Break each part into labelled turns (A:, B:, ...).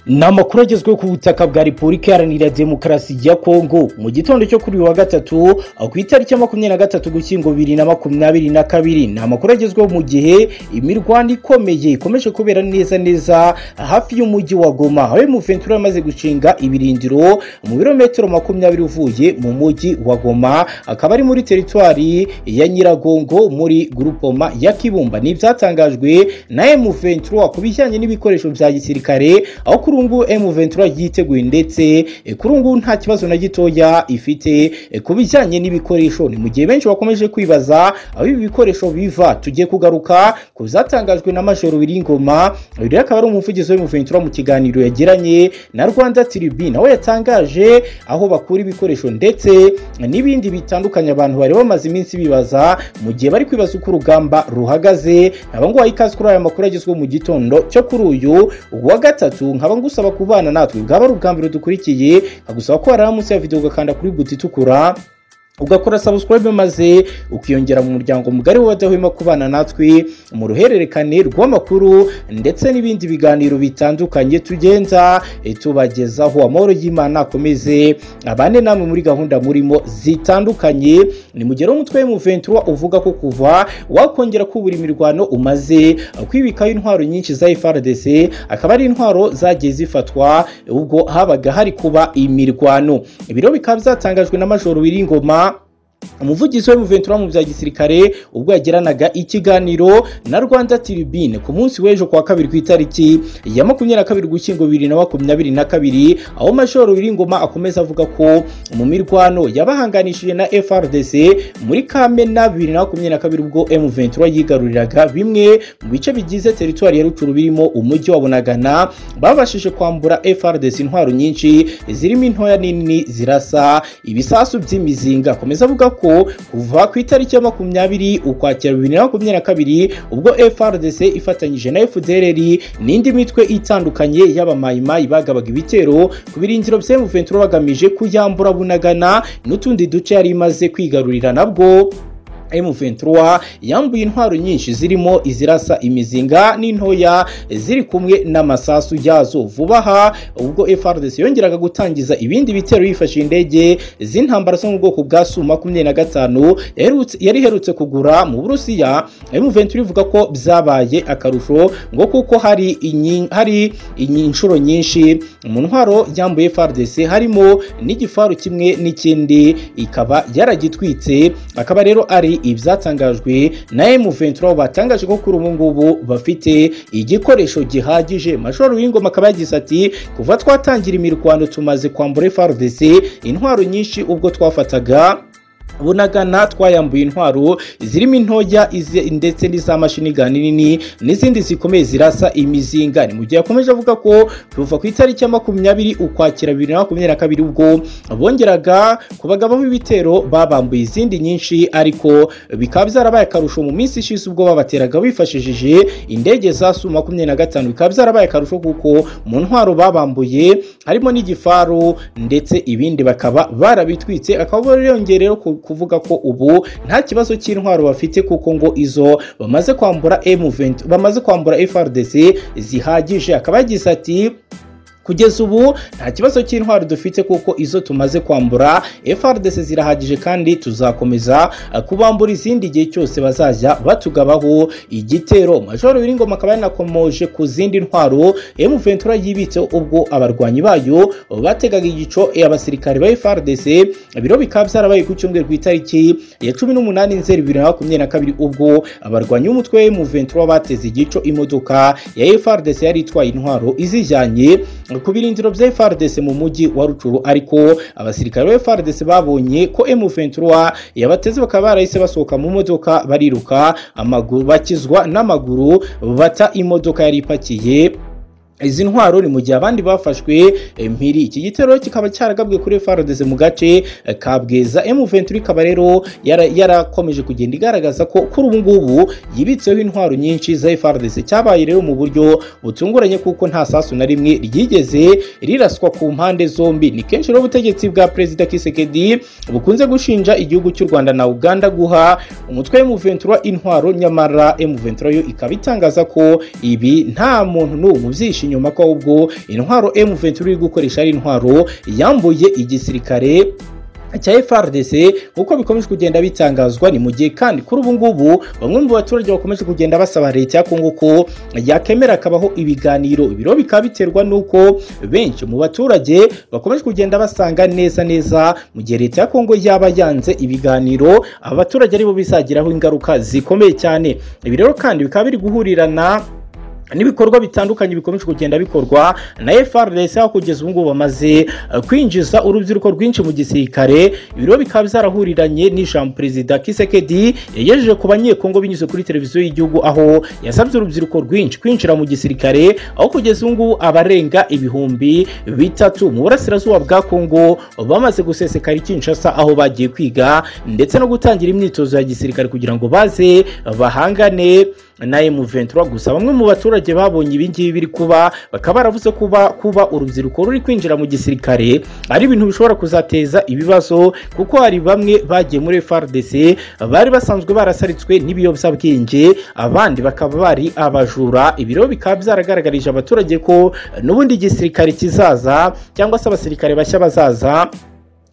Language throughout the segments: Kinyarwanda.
A: ni amakuru agezweho ku butaka bwa repubulika iharanira demokarasi ya kongo mu gitondo cyo kuri uyu wa gatatu ku itariki ya makumyabiri na gatatu gushyingo bibiri na makumyabiri na kabiri ni amakuru agezweho mu gihe imirwano ikomeye ikomeje kubera neza neza hafi y'umujyi wa goma aho muventura yamaze gushinga ibirindiro mu birometero makumyabiri uvuye mu mujyi wa goma akaba ari muri teritwari ya nyiragongo muri gurupoma ya kibumba ni ibyatangajwe na emuventura ku bijyanye n'ibikoresho bya gisirikare aho kuri ubu ngubu M23 yiteguye ndetse kuri ubu nta kibazo na gitoya ifite ku bijyanye n'ibikoresho ni mu gihe benshi bakomeje kwibaza aho ibi bikoresho biva tujye kugaruka ku zatangajwe na Major Biringoma uyu akaba ari umuvugizi w'M23 mu kiganiro yagiranye na Rwanda Tribune nawe yatangaje aho bakura ibikoresho ndetse n'ibindi bitandukanye abantu bari bamaze iminsi bibaza mu gihe bari kwibaza uko urugamba ruhagaze nkaba nguhaye ikaze kuri aya makuru agezweho mu gitondo cyo kuri uyu wa gatatu nkaba ngusaba kubana natwe bwaba ari ubwa mbere dukurikiye nkagusaba ko waraba munsi ya videwo ugakanda kuri buti itukura ugakora subscribe maze ukiyongera mu muryango mugari w'abadahwema kubana natwe mu ruhererekane rw'amakuru ndetse n'ibindi biganiro bitandukanye tugenda tubagezaho amahoro y'imana akomeze abane namwe muri gahunda murimo zitandukanye ni mu gihe umutwe w'umuventuro uvuga ko kuva wakongera kubura imirwano umaze kwibikaho intwaro nyinshi za FRDC akaba ari intwaro zagiye zifatwa ubwo habaga hari kuba imirwano ibiro bikaba byatangajwe na Majoro Biringoma umuvugizi we muventura mu bya gisirikare ubwo yagiranaga ikiganiro na rwanda tiribine ku munsi w'ejo kuwa kabiri ku itariki ya makumyabiri na kabiri gushyingo bibiri na makumyabiri na kabiri aho mashoro biringoma akomeza avuga ko mu mirwano yabahanganishije na frdc muri kamena bibiri na makumyabiri na kabiri ubwo m23 yigaruriraga bimwe mu bice bigize teritwari ya rucuru birimo umujyi wa bunagana babashije kwambura frdc intwaro nyinshi zirimo intoya nini zirasa ibisasu by'imizinga akomeza avuga ko kuva ku itariki ya makumyabiri ukwakira bibiri na makumyabiri na kabiri ubwo frdc ifatanyije na fdrr n'indi mitwe itandukanye y'abamayimayi bagabaga ibitero ku birindiro bya muventura bagamije kuyambura bunagana n'utundi duce yari imaze kwigarurira nabwo M23 yambuye intwaro nyinshi zirimo izirasa imizinga n'intoya ziri kumwe n'amasasu yazo vuba aha ubwo FRDC yongeraga gutangiza ibindi bitero yifashishije indege z'intambara zo mu bwoko bwa Su-25 yari iherutse kugura mu Burusiya M23 ivuga ko byabaye akarusho ngo kuko hari inyi, hari inshuro nyinshi mu ntwaro yambuye FRDC harimo n'igifaru kimwe n'ikindi ikaba yaragitwitse akaba rero ari ibyatangajwe na M23 batangaje ko kuri ubu ngubu bafite igikoresho gihagije Major Uwingoma akaba yagize ati kuva twatangira imirwano tumaze kwambura FARDC intwaro nyinshi ubwo twafataga bunagana twayambuye intwaro zirimo intoya ndetse n'iza mashiniga nini n'izindi zikomeye zirasa imizinga ni mu gihe yakomeje avuga ko kuva ku itariki ya makumyabiri ukwakira bibiri na makumyabiri na kabiri ubwo bongeraga kubagabaho ibitero babambuye izindi nyinshi ariko bikaba byarabaye akarusho mu minsi ishize ubwo babateraga bifashishije indege za su makumyabiri na gatanu bikaba byarabaye akarusho kuko mu ntwaro babambuye harimo n'igifaru ndetse ibindi bakaba barabitwitse akaba yongera rero kuvuga ko ubu nta kibazo cy'intwaro bafite kuko ngo izo bamaze kwambura M20 bamaze kwambura FRDC zihagije akaba yagize ati kugeza ubu nta kibazo cy'intwaro dufite kuko izo tumaze kwambura FRDC zirahagije kandi tuzakomeza kubambura izindi gihe cyose bazajya batugabaho igitero Major Biringoma akaba yanakomoje ku zindi ntwaro M23 yibitseho ubwo abarwanyi bayo bategaga igico abasirikare ba FRDC biro bikaba byarabaye ku cyumweru ku itariki ya 18 Nzeri 2022 ubwo abarwanyi b'umutwe wa M23 bateze igico imodoka ya FRDC yari itwaye intwaro izijyanye ku birindiro bya FARDC mu mujyi wa Rucuru ariko abasirikare ba FARDC babonye ko M23 yabateze bakaba barahise basohoka mu modoka bariruka amaguru bakizwa n'amaguru bata imodoka yari ipakiye izi ntwaro ni mu gihe abandi bafashwe mpiri iki gitero kikaba cyaragabwe kuri FARDC mu gace ka Bweza M23 ikaba rero yarakomeje kugenda igaragaza ko kuri ubu ngubu yibitseho intwaro nyinshi za FARDC cyabaye rero mu buryo butunguranye kuko nta sasu na rimwe ryigeze riraswa ku mpande zombi ni kenshi rero ubutegetsi bwa Perezida Kisekedi bukunze gushinja igihugu cy'u Rwanda na Uganda guha umutwe M23 intwaro nyamara M23 yo ikaba itangaza ko ibi nta muntu n'ubu mu byishimo inyuma ko ahubwo intwaro M23 iri gukoresha ari intwaro yambuye igisirikare cya FRDC nk'uko bikomeje kugenda bitangazwa ni mu gihe kandi kuri ubu ngubu bamwe mu baturage bakomeje kugenda basaba leta ya Kongo ko yakemera akabaho ibiganiro ibiro bikaba biterwa n'uko benshi mu baturage bakomeje kugenda basanga neza neza mu gihe leta ya Kongo yaba yanze ibiganiro abaturage aribo bizagiraho ingaruka zikomeye cyane ibi rero kandi bikaba biri guhurirana n'ibikorwa bitandukanye bikomeje kugenda bikorwa na FRDC aho kugeza ubu ngubu bamaze kwinjiza urubyiruko rwinshi mu gisirikare ibiro bikaba byarahuriranye n'ijambo perezida Kisekedi yagejeje ku banyekongo binyuze kuri televiziyo y'igihugu aho yasabye urubyiruko rwinshi kwinjira mu gisirikare aho kugeza ubu ngubu abarenga ibihumbi bitatu mu burasirazuba bwa Kongo bamaze gusesekara i Kinshasa aho bagiye kwiga ndetse no gutangira imyitozo ya gisirikare kugira ngo baze bahangane na M23 gusa bamwe mu baturage babonye ibingibi biri kuba bakaba baravuze kuba kuba urubyiruko ruri kwinjira mu gisirikare ari ibintu bishobora kuzateza ibibazo kuko hari bamwe bagiye muri FARDC bari basanzwe barasaritswe n'ibiyobyabwenge abandi bakaba bari abajura ibiro bikaba byaragaragarije abaturage ko n'ubundi igisirikare kizaza cyangwa se abasirikare bashya bazaza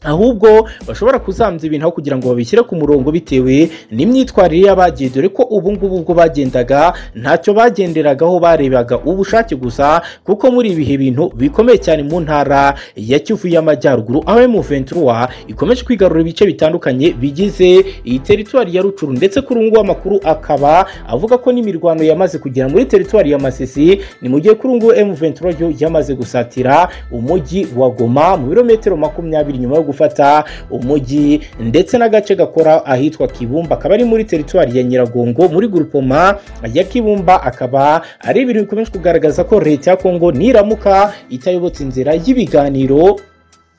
A: ahubwo bashobora kuzambya ibintu aho kugira ngo babishyire ku murongo bitewe n'imyitwarire y'abagiye dore ko ubu ngubu ubwo bagendaga ntacyo bagenderagaho barebaga ubushake gusa kuko muri ibihe bintu bikomeye cyane mu ntara ya Kivu y'Amajyaruguru aho M23 ikomeje kwigarura ibice bitandukanye bigize iyi teritwari ya Rucuru ndetse kuri ubu amakuru akaba avuga ko n'imirwano yamaze kugera muri teritwari ya Masisi ni mu gihe kuri ubu M23 yo yamaze gusatira umujyi wa Goma mu birometero makumyabiri nyuma yo gufata umujyi ndetse n'agace gakora ahitwa Kibumba akaba ari muri teritwari ya Nyiragongo muri gurupoma ya Kibumba akaba ari ibintu bikomeje kugaragaza ko leta ya Kongo niramuka itayobotse inzira y'ibiganiro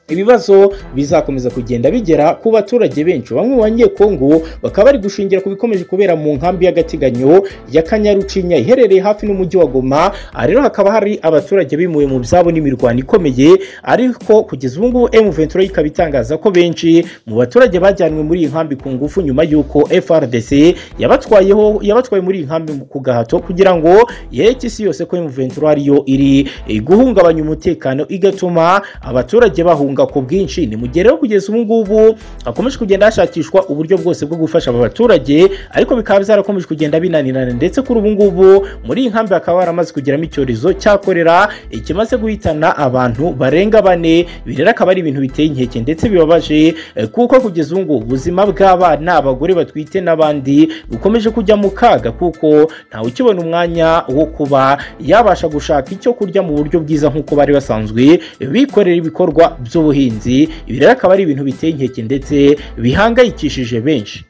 A: ibibazo bizakomeza kugenda bigera ku baturage benshi bamwe mu banyekongo bakaba bari gushingira ku bikomeje kubera mu nkambi y'agateganyo ya kanyarucinya iherereye hafi n'umujyi wa goma aha rero hakaba hari abaturage bimuwe mu byabo n'imirwano ikomeye ariko kugeza ubu ngubu M23 ikaba itangaza ko benshi mu baturage bajyanywe muri iyi nkambi ku ngufu nyuma y'uko FRDC yabatwayeho yabatwaye muri iyi nkambi ku gahato kugira ngo yereke isi yose ko M23 ariyo iri guhungabanya umutekano igatuma abaturage bahunga ku bwinshi ni mu gihe rero kugeza ubu ngubu hakomeje kugenda hashakishwa uburyo bwose bwo gufasha aba baturage ariko bikaba byarakomeje kugenda binanirana ndetse kuri ubu ngubu muri iyi nkambi hakaba haramaze kugeramo icyorezo cya korera ikimaze guhitana abantu barenga bane ibi rero akaba ari ibintu biteye inkeke ndetse bibabaje kuko kugeza ubu ngubu ubuzima bw'abana abagore batwite n'abandi bukomeje kujya mu kaga kuko ntawe ukibona umwanya wo kuba yabasha gushaka icyo kurya mu buryo bwiza nk'uko bari basanzwe bikorera ibikorwa by'ubu ubuhinzi ibi rero akaba ari ibintu biteye inkeke ndetse bihangayikishije benshi